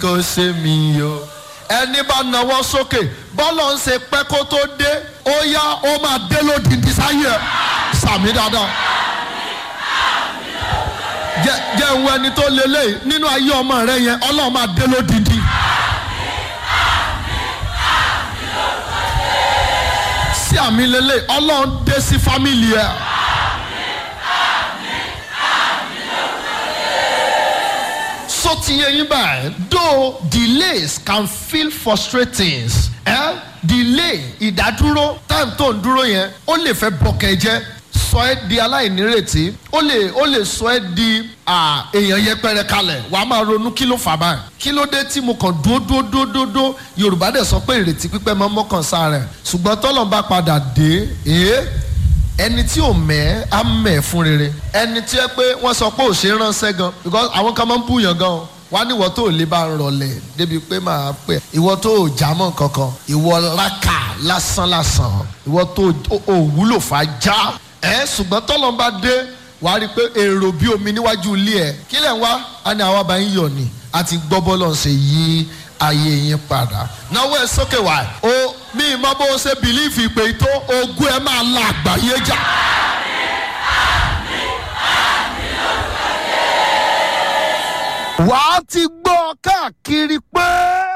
kò ṣe mí o ẹni bá nawọ́ sókè bọ́lọ̀ ń ṣe pẹ́ kó tó dé ó yá ó máa dé lódìdí sáyé ẹ̀ sàmì dáadáa jẹ́ jẹ́ ń wo ẹni tó lélẹ̀ nínú ayé ọmọ rẹ yẹn ọlọ́run máa dé lódìdí. sí àmì lélẹ̀ ọlọ́run dé sí fámìlì ẹ̀. so ti yẹ yín báyìí though delays can feel frustrating eh? delay ìdádúró time tó ń dúró yẹn ó lè fẹ́ bọ̀kẹ́ jẹ́ sọ ẹ́ di aláìnírètí ó lè ó lè sọ ẹ́ di ah, èèyàn yẹpẹrẹ kalẹ̀ wà á máa ronú kí ló fà báyìí kí ló dé tí mo kàn dúó dúó dúó dúó dúó yorùbá dẹ̀ sọ pé ìrètí pípẹ́ máa ń mọ́kàn sáà rẹ̀ ṣùgbọ́n tọ́lọ̀ bá padà dé ee ẹni tí ò mẹ́ á mẹ́ fún rere ẹni tí ẹ pé wọ́n sọ pé ò ṣe é ránṣẹ́ gan because àwọn kan máa ń búyàn gan o wá ní ìwọ tó lè bá rọlẹ̀ débi pé máa pẹ́ ìwọ tó ò jámọ́ kankan ìwọ lákà lásán lásán ìwọ tó ò wúlò fà já ẹ ṣùgbọ́n tọ́lọ́ bá dé wàá rí i pé èrò bí omi níwájú ilé ẹ̀ kí lẹ̀ ń wá á ní àwọn àbáyé yọ̀ ni àti gbọ́ bọ́lọ̀ ń ṣe yí ayé yín padà náwó ẹ sókè wá o mi ì mọ bó o ṣe bìlífì pé tó ogún ẹ máa la àgbáyé jà. wàá ti gbọ́ káàkiri pé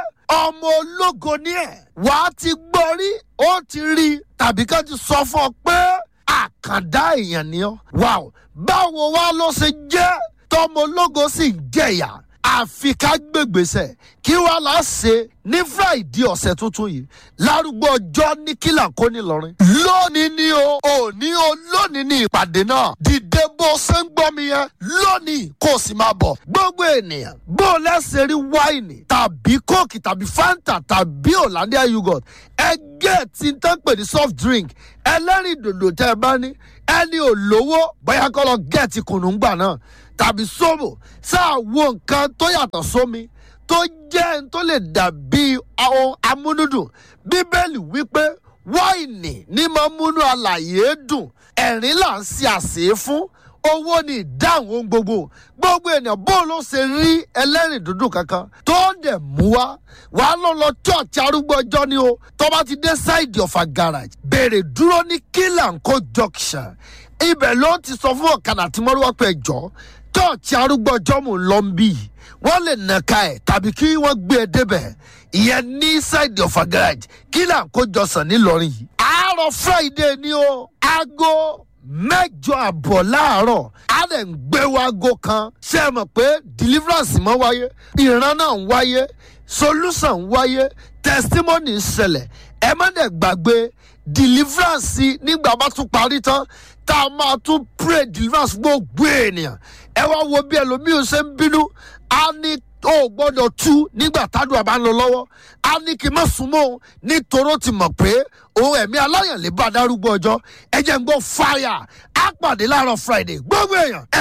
ọmọ ológo ni ẹ̀ wàá ti gbọ́ rí ó ti rí tàbí ká ti sọ fún ọ pé àkàndá èèyàn ni ọ́ wàá báwo wá ló ṣe jẹ́ tọmọ ológo sì ń jẹ̀yà àfi ká gbègbèsè kí wàá là á ṣe ní friday ọ̀sẹ̀ tuntun yìí lárúgbó ọjọ́ ní kílà kó ní lọ́rin. lónìí ni o òní o lónìí ni ìpàdé náà dìde bó ṣe ń gbọ́ mi yẹn lónìí kó o sì máa bọ̀. gbogbo ènìyàn bó o lẹ́sẹ̀ rí wáìnì tàbí kóòkì tàbí fanta tàbí hollandia yogurt ẹgẹ́ tí ń tán pè ní soft drink ẹlẹ́rìí dòdò tẹ́ ẹ bá ní ẹni ò lówó bóyá kọ́ lọ gẹ̀ẹ́tì kùnúngbà náà tàbí sóbò sáà wo nǹkan tó yàtọ̀ sómi tó jẹ́ n tó lè dàbí ohun amúnúdùn bíbélì wípé wáìnì ní máa múnú àlàyé dùn ẹ̀rín là ń ṣe àṣẹ fún owó ní ìdáhùn ohun gbogbo gbogbo ènìyàn bó ló ṣe rí ẹlẹ́rìn dúdú kankan tó dẹ̀ mú wá wàá lọ lọ church arúgbó ọjọ́ ni o tó bá ti dé side of a garage béèrè dúró ní kílànkó junction ibẹ̀ ló ti sọ fún ọ̀kadà tí mọ́rúwá pé jọ church arúgbó ọjọ́ mò ń lọ ń bì wọ́n lè nàka ẹ̀ tàbí kí wọ́n gbé e débẹ̀ ìyẹn ní side of a garage kílànkó jọsàn nílọrin yìí àárọ̀ friday ni o aago mẹ́jọ àbọ̀ láàárọ̀ á lè ń gbé wago kan ṣé ẹ mọ̀ pé deliverance mọ́ wáyé ìran náà ń wáyé solution ń wáyé testimony ń ṣẹlẹ̀ ẹ má dẹ̀ gbàgbé deliverance nígbà bá tún parí tán tá a máa tún pray deliverance gbogbo ènìyàn ẹ wá wo bí ẹlòmíín ṣe ń bínú á ní ó gbọ́dọ̀ tú nígbà tádùn àbá ń lọ lọ́wọ́ á ní kí n má súnmọ́ òun nítorí ó ti mọ̀ pé òun ẹ̀mí aláyàn lè bá a dárúgbó ọjọ́ ẹ jẹ́ ń gbọ́ fire á pàdé láàárọ̀ friday gbogbo èèyàn.